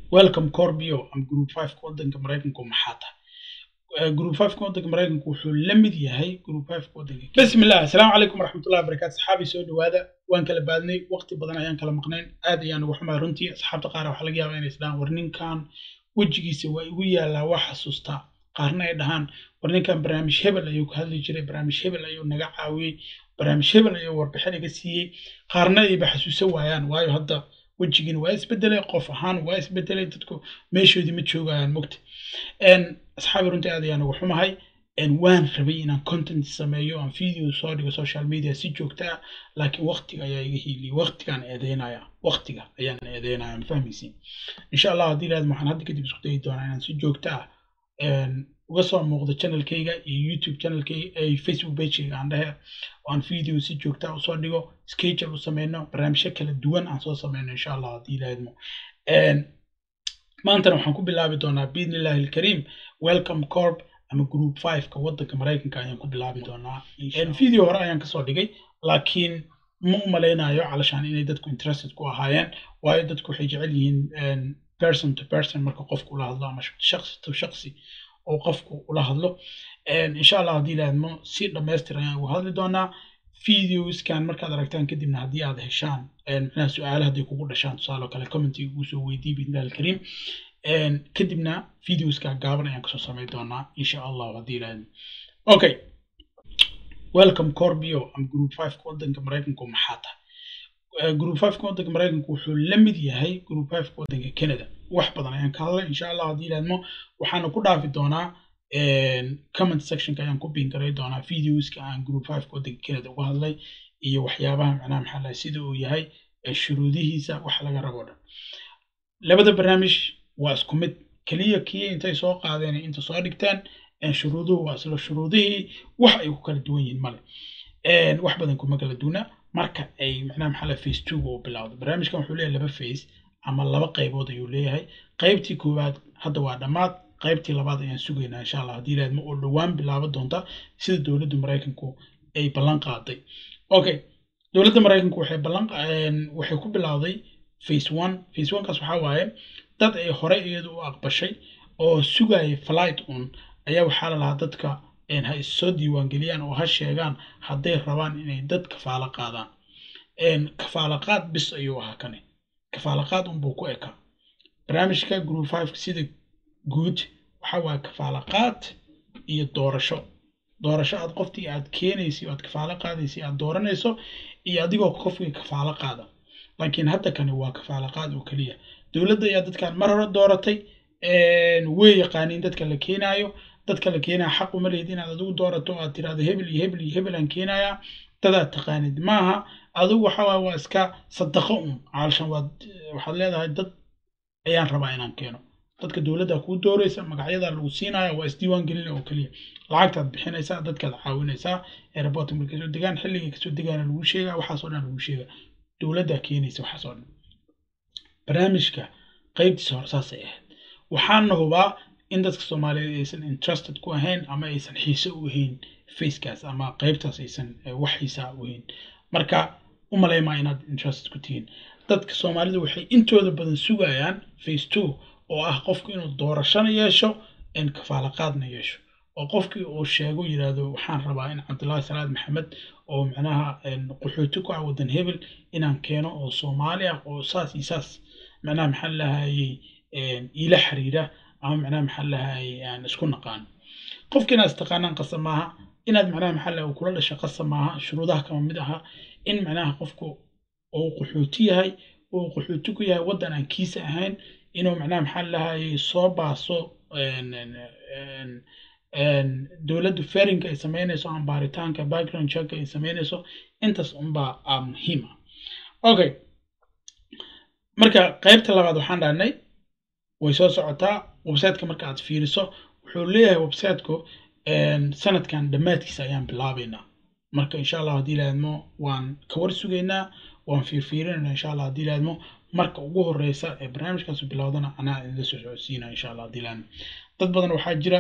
welcome corbio am group five ka waddanka maraykanku maxaa tahay group five ka waddanka maraykanku wuxuu la mid yahay group five ka waddanka bismillah asalaamu calaykum waraxmatullahi wabarakaatu saxaabi soo dhawaada waan kala baadnay waqti badan ayaan kala maqnayn aad ayaan ugu xumaa runtii asxaabta qaar waxaa laga yaabaa inay isdhahaan war ninkan wejigiisa waa igu yaalaa waa xasuustaa qaarna ay dhahaan war ninkan barnaamij hebel ayuu ka hadli jiray barnaamij hebel ayuu naga caawiyey barnaamij hebel ayuu warbixin iga siiyey qaarna ayba xasuusan waayaan waayo hadda wejigiina waa isbedelay qof ahaan waa isbedelay dadku meeshoodii ma joogayaan mogta asxaabi runtii aad ayaan ugu xumahay waan rabay inaan content sameeyo aan video soo dhigo social media si joogta ah laakiin waqtiga ayaa iga hiiliyay waqtigaan eedeynaya waqtiga ayaan eedeynaya ma fahmaysiin insha allah haddii laad waxaan hadda kadib isku dayi doonaa inaan si joogta ah uga soo muuqdo channelkayga iyo youtube channelkayga iyo facebook pagekayga aan dhehe oo aan video si joogta ah usoo dhigo schedule u sameyno barnaamijyo kala duwan aan soo sameyno insha allah haddii laadmo maantana waxaan ku bilaabi doonaa biidnillahi alkariim welcome corp ama group five ka waddanka maraykanka ayaan ku bilaabi doonaa video hore ayaan kasoo dhigay laakiin ma u malaynayo calashaan inay dadku interested ku ahaayeen waayo dadku waxay jecel yihiin person to person marka qofku ula hadlo ama shaqsi to shaqsi oo qofku ula hadlo insha allah haddii laadmo si dhammaystir ayaan uga hadli doonaa videoskan markaad aragtaan kadibna haddii aad heshaan micnaha su-aale hadday kugu dhashaan tusaale kale commentiga ugu soo weydii biidnillahi alkariim kadibna videoska gaaban ayaan kasoo samay doonaa insha allah haddii laadmo okay welcome corbio am group five ka waddanka maraykanku maxaa tahay group five ka waddanka maraykanku wuxuu la mid yahay group five ka waddanka canada wax badan ayaan ka hadlay insha allah haddii laadmo waxaana ku dhaafi doonaa comment sectionka ayaan ku biin garay doonaa videoska aan group five ka waddanka canada uga hadlay iyo waxyaabaha macnaha maxaa lahay sida uu yahay shuruudihiisa wax laga rabo dhan labada barnaamij waa isku mid keliya kii intay soo qaadeen inta soo dhigtaan shuruuduhu waa isla shuruudihii wax ay ku kala duwan yihiin male wax badan kuma kala duuna marka ay macnaha maxaa lahay face two uu bilowdo barnaamijkan wuxuu leeyahay laba face ama laba qaybood ayuu leeyahay qaybtii koowaad hadda waa dhammaad qaybtii labaad ayaan sugaynaa insha allah haddii laadmo oo dhowaan bilaabo doonta sida dowladda maraykanku ay ballan qaaday okay dowladda maraykanku waxay ballan waxay ku bilowday face one face one kaas waxaa waaye dad ay horey iyadu u aqbashay oo sugaya flight un ayaa waxaa la lahaa dadka ha issoo diiwaangeliyaan oo ha sheegaan hadday rabaan inay dad kafaalo qaadaan kafaalo qaad bis ayuu ahaa kane kafaalo qaad unbuu ku ekaa barnaamijka group five sida guud waxa waaye kafaalo qaad iyo doorasho doorasho aad qoftii aad keenaysa aad kafaalo qaadaysa aad dooranayso iyo adigoo qofkii kafaalo qaada laakiin hadda kani waa kafaalo qaad oo keliya dowladda ayaa dadkan mar hore dooratay way yaqaaniin dadka la keenaayo dadka la keenaya xaq uma lehed inaad adigu doorato aad tirahdo hebel iyo hebel iyo hebel aan keenayaa dadaad taqaanid maaha adigu waxa waaye waa iska sadaqo un caalshan waad waxaad leedahay dad ayaan rabaa inaan keeno dadka dowladda kuu dooraysa magacyadaa lagu siinaya waa isdiiwaan gelina oo keliya lacagtaad bixinaysaa dadkaad caawinaysaa airport markay soo degaan xilligay kasoo degaana lagu sheegaa waxaasoo dhan lagu sheegaa dowladdaa keenaysa waxaasoo dhan barnaamijka qaybtiisa hore saasay ahayd waxaana hubaa in dadka soomaaliyeed aysan interested ku ahayn ama aysan xiise u ahayn facekaas ama qaybtaas aysan wax xiisaa u ahayn marka u malaymaa inaad interested ku tihiin dadka soomaalida waxay intooda badan sugayaan face two oo ah qofku inuu doorashana yeesho kafaalo qaadna yeesho oo qofkii uu sheego yidhaahdo waxaan rabaa in cabdullaahi salaad maxamed oo macnaha qaxooti ku ah waddan hebel inaan keeno oo soomaali ah oo saas iyo saas macnaha maxaa lahayey iila xiriira ama macnaha maxaa lahayey aan isku naqaan qofki inaad istaqaanaan qasa maaha inaad macnaha maxaa lahay kula dhasha qasa maaha shuruudaha kama mid aha in macnaha qofku uu qaxooti yahay uu qaxooti ku yahay waddan aan kiisa ahayn inuu macnaha maxaa lahayey soo baaso dowladdu ferinka ay sameynayso ama baaritaanka background check ay sameynayso intaas unbaa a muhiima okay marka qaybta labaad waxaan dhahnay way soo socotaa websiteka marka aad fiiriso wuxuu leeyahay websiteku sanadkan dhammaadkiisa ayaan bilaabaynaa marka insha allah haddii laadmo waan ka war sugaynaa waan fiirfiirinayna insha allah haddii laadmo marka ugu horeysa ee barnaamijkaasu bilowdana anaa idinla soo socodsiina insha allah haddii laadmo dad badan waxaa jira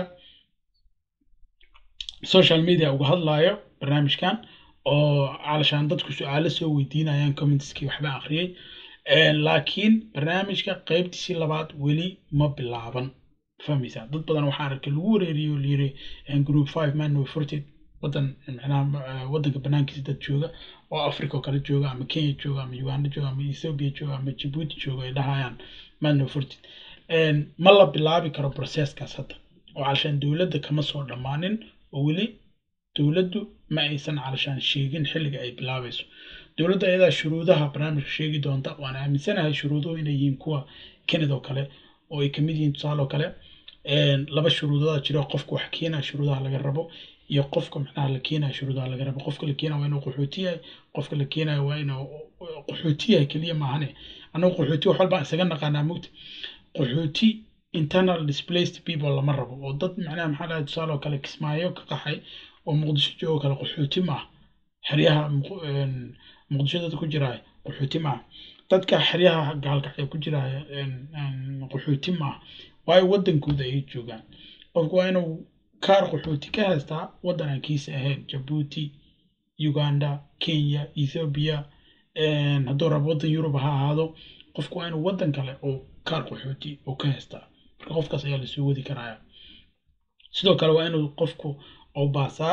social media uga hadlaayo barnaamijkan oo calashaan dadku su-aalo soo weydiinayaan commentskii waxba akhriyey laakiin barnaamijka qaybtiisii labaad weli ma bilaaban fahmaysaa dad badan waxaa arkay lagu wareeriyo oo layiri group five man forted wadan macnaha wadanka banaankiisa dad jooga oo africa oo kale jooga ama kenya jooga ama uganda jooga ama ethiopia jooga ama djibouti jooga ay dhahayaan man forted ma la bilaabi karo processkaas hadda oo calashaan dowladda kama soo dhammaanin oo weli dowladdu ma aysan calashaan sheegin xilliga ay bilaabayso dowladda ayadaa shuruudaha barnaamijka sheegi doonta waan aaminsanahay shuruuduhu inay yihiin kuwa canada oo kale oo ay kamid yihiin tusaale oo kale laba shuruudooda jiro qofka wax keenaya shuruudaha laga rabo iyo qofka macnaha la keenaya shuruudaha laga rabo qofka la keenaya waa inuu qaxooti yahay qofka la keenaya waa inuu qaxooti yahay keliya maahane annagu qaxooti wax walbaan isaga naqaanaa mugta qaxooti internal displaced people lama rabo oo dad macnaha maxaa dhahay tusaale oo kale kismaayo ka qaxay oo muqdisho joogo kale qaxooti maaha xeryaha muqdisho dad ku jiraya qaxooti maaha dadka xeryaha gaalkacya ku jiraya qaxooti maaha waayo wadankooda ayay joogaan qofku waa inuu kaar qaxooti ka haystaa waddan aan kiisa ahayn jabuuti uganda kenya ethiopia hadduu rabo waddan yurub ha ahaado qofku waa inuu waddan kale oo kaar qaxooti oo ka haystaa marka qofkaas ayaa lasoo wadi karaya sidoo kale waa inuu qofku oo baasaa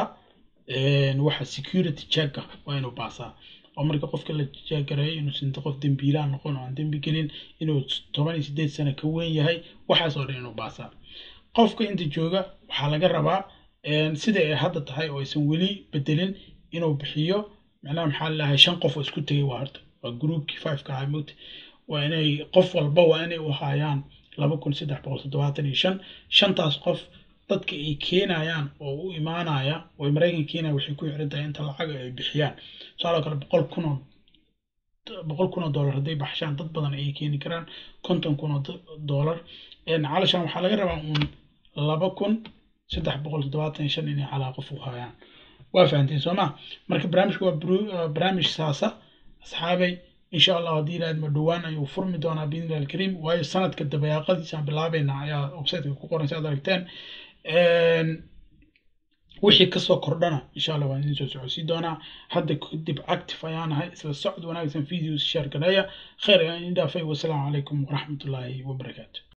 waxa security checka waa inuu baasaa oo marka qofka la jaagareeyo inuusan qof dembiilaha noqon oo aan dembi gelin inuu toban iyo sideed sano ka weyn yahay waxaas oo dhan inuu baasaa qofka inta jooga waxaa laga rabaa sida ay hadda tahay oo aysan weli bedelin inuu bixiyo macnaha maxaa lalahay shan qof oo isku tegay waa horta waa groupkii fiveka ahaa mogta waa inay qof walba waa inay u haayaan laba kun saddex boqol toddobaatan iyo shan shantaas qof dadka ay keenayaan oo u imaanaya oo maraykan keenaya waxay ku xiran tahay inta lacag ay bixiyaan tusaale kale boqol kun oo boqol kun oo dollar hadday baxshaan dad badan ayay keeni karaan konton kun oo dollar calashaan waxaa laga rabaa uun laba kun saddex boqol toddobaatan iyo shan inay calaa qof u hayaan waa fahanteen soo ma marka barnaamijku waa barnaamij saasa asxaabay insha allah haddii ilaahad ma dhowaan ayuu furmi doonaa biidnillahi alkariim waayo sanadka dabayaaqadiisaan bilaabayna ayaa websiteka ku qoran si aad aragteen wixii kasoo kordhana insha allah waan idin soo socodsii doonaa hadda kadib active ayaan ahay isla socod wanaagsan videos share gareeya khayr ayaan idin dhaafay wasalaamu calaykum waraxmatullaahi wabarakaatu